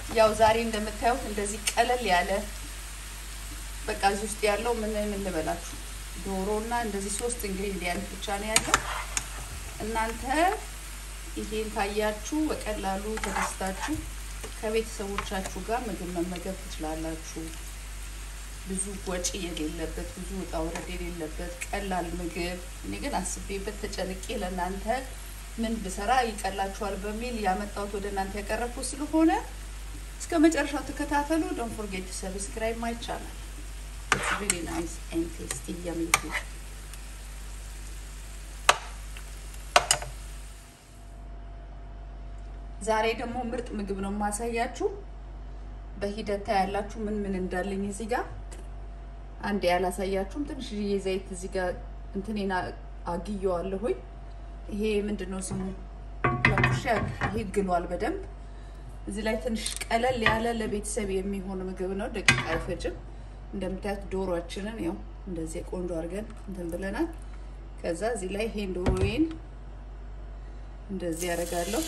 ያው ዛሬ እንደምታዩት እንደዚህ ቀለል ያለ በቃ እዚህ ውስጥ ያለው ምን ምን ልበላችሁ ዶሮ እና እንደዚህ ሶስት ኢንግሪዲየንት ብቻ ነው ያለው። እናንተ ይሄን ካያችሁ በቀላሉ ተደስታችሁ ከቤተሰቦቻችሁ ጋር ምግብ መመገብ ትችላላችሁ። ብዙ ወጪ የሌለበት ብዙ ውጣ ውረድ የሌለበት ቀላል ምግብ። እኔ ግን አስቤበት ተጨንቄ ለእናንተ ምን ብሰራ ይቀላችኋል በሚል ያመጣሁት ወደ እናንተ ያቀረብኩት ስለሆነ እስከ መጨረሻው ተከታተሉ። ዶንት ፎርጌት ቱ ሰብስክራይብ ማይ ቻናል ኢትስ ሪሊ ናይስ ኤንድ ቴስቲ ያሚ ፉድ ዛሬ ደግሞ ምርጥ ምግብ ነው የማሳያችሁ። በሂደት ታያላችሁ ምን ምን እንዳለኝ እዚህ ጋር አንድ ያላሳያችሁም ትንሽዬ ዘይት እዚህ ጋር እንትኔና አግየዋለሁኝ። ይሄ ምንድን ነው ስሙ? ለኩሻ ይሄ ግሏል በደንብ እዚህ ላይ ትንሽ ቀለል ያለ ለቤተሰብ የሚሆን ምግብ ነው። ደቂቃ አይፈጅም። እንደምታዩት ዶሮአችንን ያው እንደዚህ ቆንጆ አድርገን እንትን ብለናል። ከዛ እዚህ ላይ ይሄን ዶሮዬን እንደዚህ ያደርጋለሁ።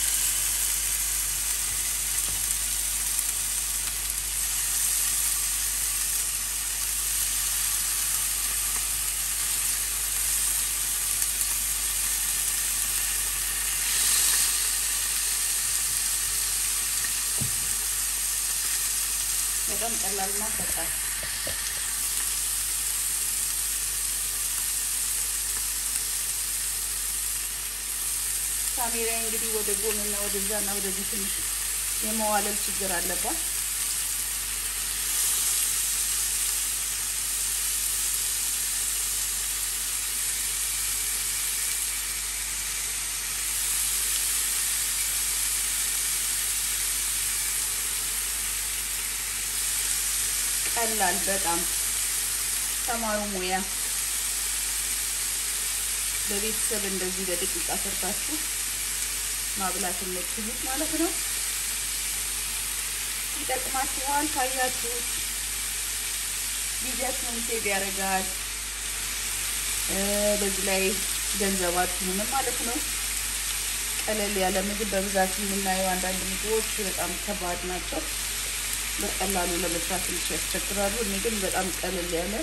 በጣም ቀላልና ፈጣን ካሜራ እንግዲህ ወደ ጎንና ወደዛና ወደዚህ ትንሽ የመዋለል ችግር አለባት። ቀላል በጣም ተማሩ ሙያ በቤተሰብ እንደዚህ በደቂቃ ሰርታችሁ ማብላት የምትችሉት ማለት ነው። ይጠቅማችኋል። ካያችሁት ጊዜያችሁን ሴቭ ያደርጋል። በዚህ ላይ ገንዘባችሁንም ማለት ነው። ቀለል ያለ ምግብ በብዛት የምናየው አንዳንድ ምግቦች በጣም ከባድ ናቸው። በቀላሉ ለመስራት ትንሽ ያስቸግራሉ። እኔ ግን በጣም ቀለል ያለ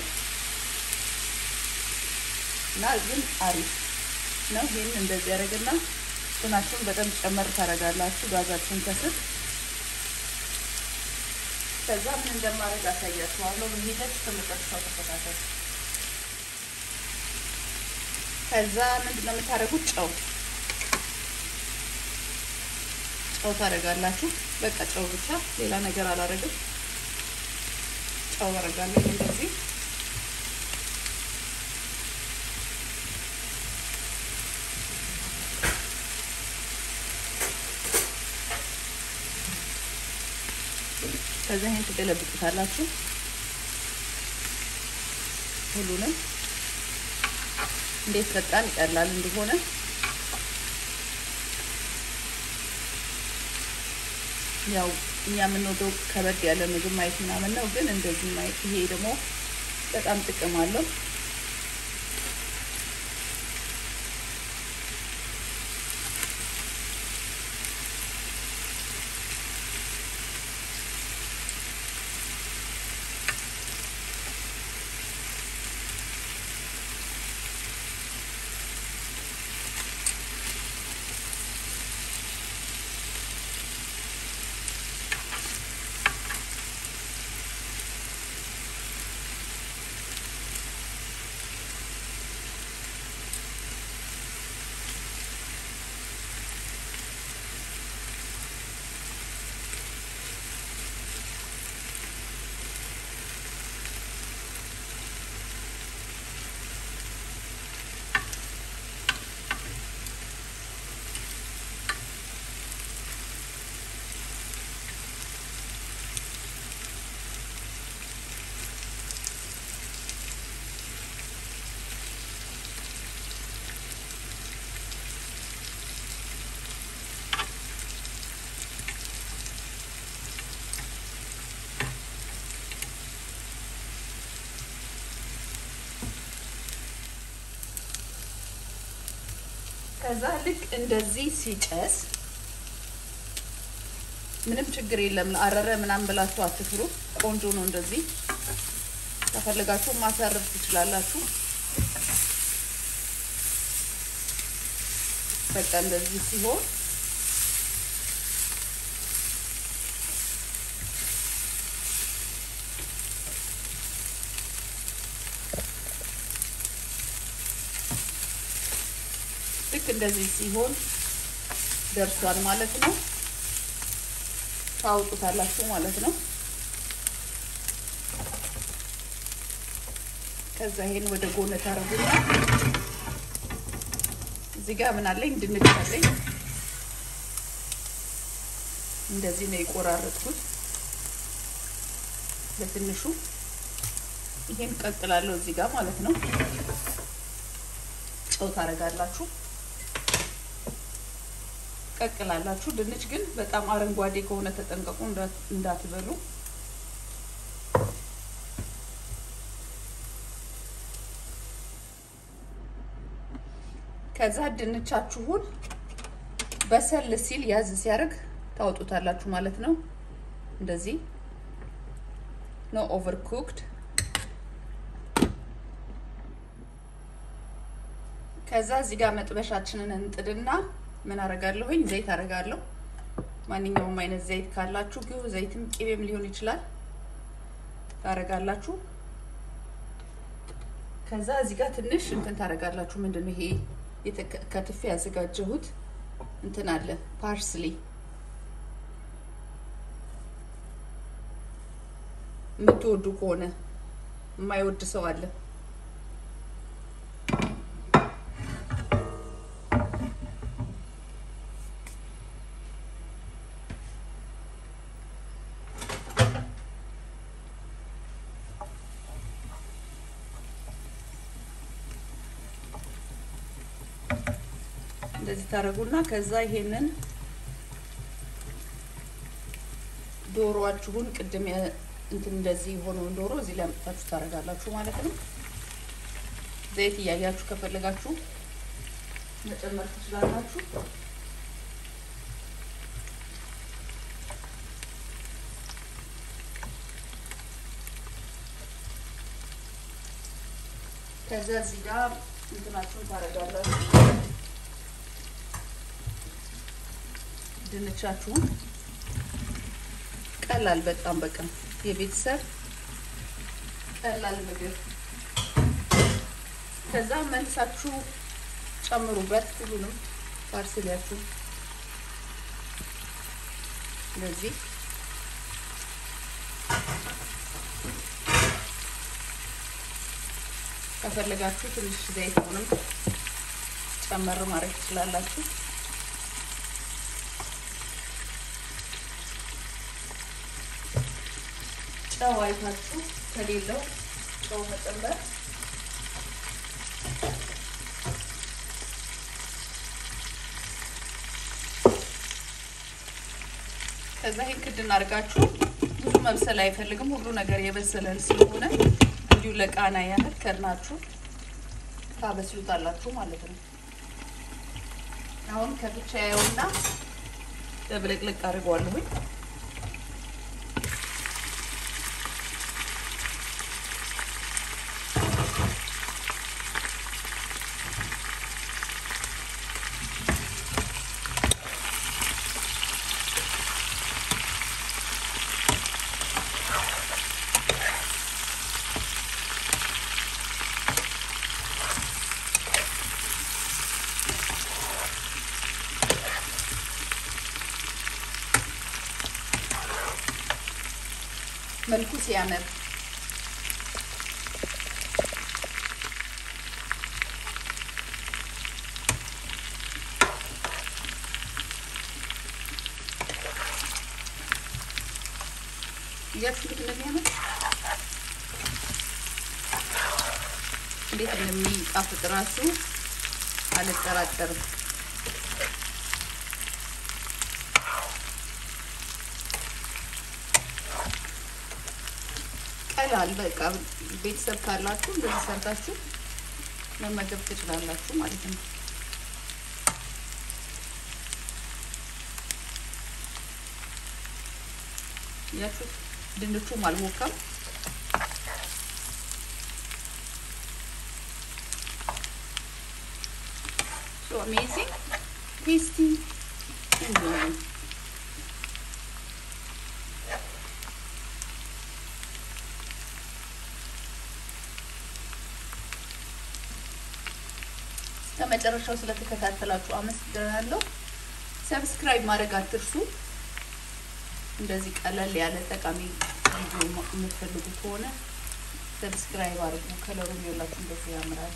እና ግን አሪፍ ነው። ይህን እንደዚህ ያደርግና እንትናችሁን በጣም ጨመር ታደርጋላችሁ ጋዛችሁን ከስር። ከዛ ምን እንደማደርግ አሳያችኋለሁ። በሂደት እስከመጨረሻው ተከታተሉ። ከዛ ምንድን ነው የምታደርጉት? ጨው ጨው ታደርጋላችሁ። በቃ ጨው ብቻ ሌላ ነገር አላደርግም። ጨው አደርጋለሁ እንደዚህ ከዛ ይሄን ትገለብጡታላችሁ ሁሉንም እንዴት ፈጣን ይቀላል እንደሆነ ያው እኛ የምንወደው ከበድ ያለ ምግብ ማየት ምናምን ነው፣ ግን እንደዚህ ማየት ይሄ ደግሞ በጣም ጥቅም አለው። ከዛ ልክ እንደዚህ ሲጨስ ምንም ችግር የለም። አረረ ምናምን ብላችሁ አትፍሩ። ቆንጆ ነው እንደዚህ። ከፈለጋችሁ ማሳረፍ ትችላላችሁ። በቃ እንደዚህ ሲሆን ልክ እንደዚህ ሲሆን ደርሷል ማለት ነው። ታውጡታላችሁ ማለት ነው። ከዛ ይሄን ወደ ጎን ታረጉና እዚህ ጋር ምን አለኝ? ድንች አለኝ። እንደዚህ ነው የቆራረጥኩት በትንሹ። ይሄን ቀቅላለሁ እዚህ ጋር ማለት ነው። ጨው ታረጋላችሁ ቀቅላላችሁ። ድንች ግን በጣም አረንጓዴ ከሆነ ተጠንቀቁ፣ እንዳትበሉ። ከዛ ድንቻችሁን በሰል ሲል ያዝ ሲያደርግ ታወጡታላችሁ ማለት ነው። እንደዚህ ኖ ኦቨር ኩክድ። ከዛ እዚህ ጋር መጥበሻችንን እንጥድና ምን አረጋለሁኝ? ዘይት አረጋለሁ። ማንኛውም አይነት ዘይት ካላችሁ ግን ዘይትም ቅቤም ሊሆን ይችላል ታረጋላችሁ። ከዛ እዚህ ጋር ትንሽ እንትን ታረጋላችሁ። ምንድን ነው ይሄ ከትፌ ያዘጋጀሁት እንትን አለ ፓርስሊ የምትወዱ ከሆነ የማይወድ ሰው አለ። እንደዚህ ታደርጉና ከዛ ይሄንን ዶሮዋችሁን ቅድም እንትን እንደዚህ የሆነውን ዶሮ እዚህ ላይ አምጥታችሁ ታደርጋላችሁ ማለት ነው። ዘይት እያያችሁ ከፈለጋችሁ መጨመር ትችላላችሁ። ከዛ እዚህ ጋር እንትናችሁን ታደርጋላችሁ ድንቻችሁን ቀላል በጣም በቃ የቤተሰብ ቀላል ምግብ። ከዛ መልሳችሁ ጨምሩበት ሁሉንም ፓርስሊያችሁ እንደዚህ ከፈለጋችሁ ትንሽ ዘይቱንም ጨመር ማድረግ ትችላላችሁ። ጨው አይታችሁ ከሌለው ጨው መጨመር ከዛ ይሄን ክድ እናድርጋችሁ። ብዙ መብሰል አይፈልግም። ሁሉ ነገር የበሰለን ስለሆነ እንዲሁ ለቃና ያህል ከድናችሁ ታበስሉታላችሁ ማለት ነው። አሁን ከብቻ ያየውና ደብለቅለቅ አድርገዋለሁኝ። መልኩ ሲያምር እያችሁት እንደሚያምር እንዴት እንደሚጣፍጥ ራሱ አልጠራጠርም። ቀላል በቃ ቤተሰብ ካላችሁ እንደዚህ ሰርታችሁ መመገብ ትችላላችሁ ማለት ነው። ያችሁ ድንቹም አልሞካም። ሶ አሜዚንግ ቴስቲ እንዲሆን ከመጨረሻው ስለተከታተላችሁ አመሰግናለሁ። ሰብስክራይብ ማድረግ አትርሱ። እንደዚህ ቀለል ያለ ጠቃሚ ቪዲዮ የምትፈልጉ ከሆነ ሰብስክራይብ አድርጉ። ከለሩ የላችሁ እንደዚህ ያምራል።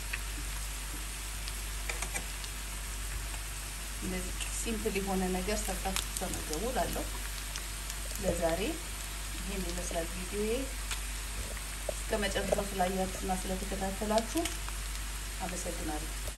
እንደዚህ ሲምፕል የሆነ ነገር ሰርታችሁ ተመገቡ ላለው ለዛሬ ይህን ይመስላል ቪዲዮዬ። እስከ መጨረሻው ስላያችሁና ስለተከታተላችሁ አመሰግናለሁ።